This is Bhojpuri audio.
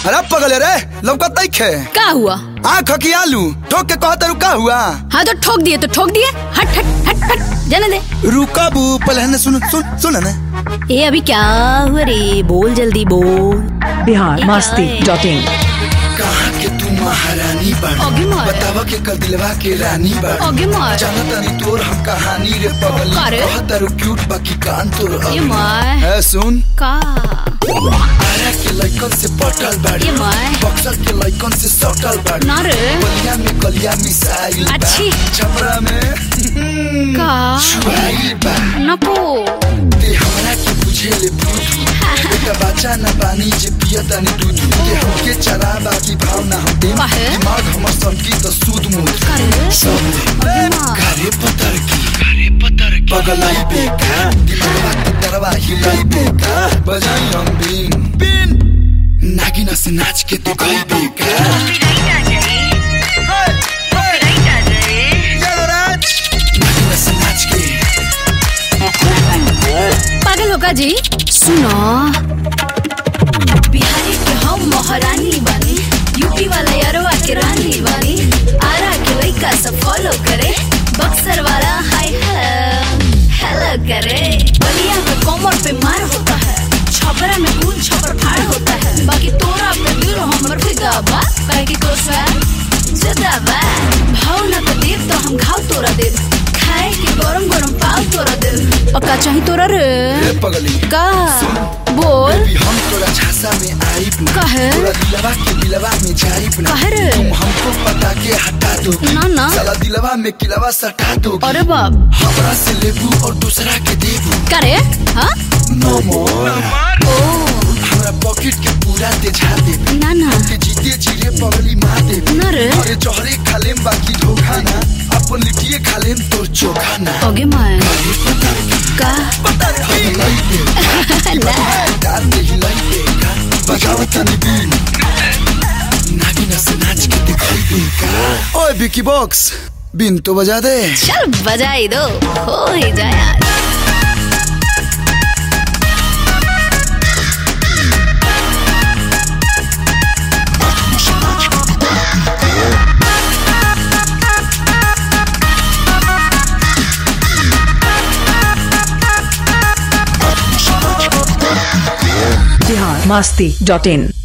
अरे पगले रे लौकत नहीं खे का हुआ आँख की आलू ठोक के कहता रुका हुआ हाँ तो ठोक दिए तो ठोक दिए हट हट हट हट जाने दे रुका बू पहले है ना सुन सुन सुन ना ए अभी क्या हुआ रे बोल जल्दी बोल बिहार मस्ती डॉट इन कहाँ के तू महारानी आगे बाड़ी मार। बतावा के कल दिलवा के रानी बाड़ी आगे मार। जाना तानी तोर हम कहानी रे पगली का रे? कहता रु क्यूट बाकी कान तोर ये अगली। माय है सुन का आरा के लइकन से पटल बाड़ी ये माय। बक्सर के लइकन से सटल बाड़ी ना रे बलिया में कलिया मिसाइल बा। अच्छी। छपरा में का छुआइल बा नको ते हमरा के बुझे ले बुझू बेटा बच्चा न पानी जे पिया तानी दूध ते हमके चरा बाकी भाव ना हम दे काहे? दिमाग हमर संकी त सूद मुद का रे सब माँ। घरे पतर की घरे पतर की पगलाई बेका दिमागवा के तरवा हिलाई बेका बजाई हम बीन बीन नागिना से नाच के तू गई बेका नागिना से नाच के पागल होगा जी सुनो बिहारी के हम महारानी बानी यूपी वाले अरवा के रानी बानी आरा के लइका सब फॉलो करे बक्सर वाला हाय हेलो हेलो करे बलिया में कमर पे मार होता है छपरा में खून छपर फाड़ होता है बाकी तोरा पे दिल हमर फिदा बा काहे कि तो स्वैग जुदा बा भाव ना तो देव तो हम घाव तोरा देव खाए के गरम गरम पाव तोरा देव पक्का चाही तोरा रे ए पगली का बोल बेबी हम तोरा झांसा में आइब ना काहे? तोरा दिलवा के दिलवा में जाइब ना काहे रे? तुम हमको पता के हटा दो ना, ना। साला दिलवा में किलवा सटा दो अरे बाप हमरा से लेबू और दूसरा के देबू का रे हाँ नो मोर ओ हमरा पॉकेट के पूरा तेजा देबू ना ना के जीते जीरे पगली मार देबू ना रे। अरे जहरे खालेम बाकी धोखा ना अपन लिटिए खालेम तोर चोखा ना ओगे माय अरे पता का हिलाई दे ना डाल दे हिलाई दे बजावत तनी बीन नागिना से नाच के दिखाई दे का ओए बिकी बॉक्स बिन तो बजा दे चल बजाई दो हो ही जाए आज बिहार मस्ती डॉट इन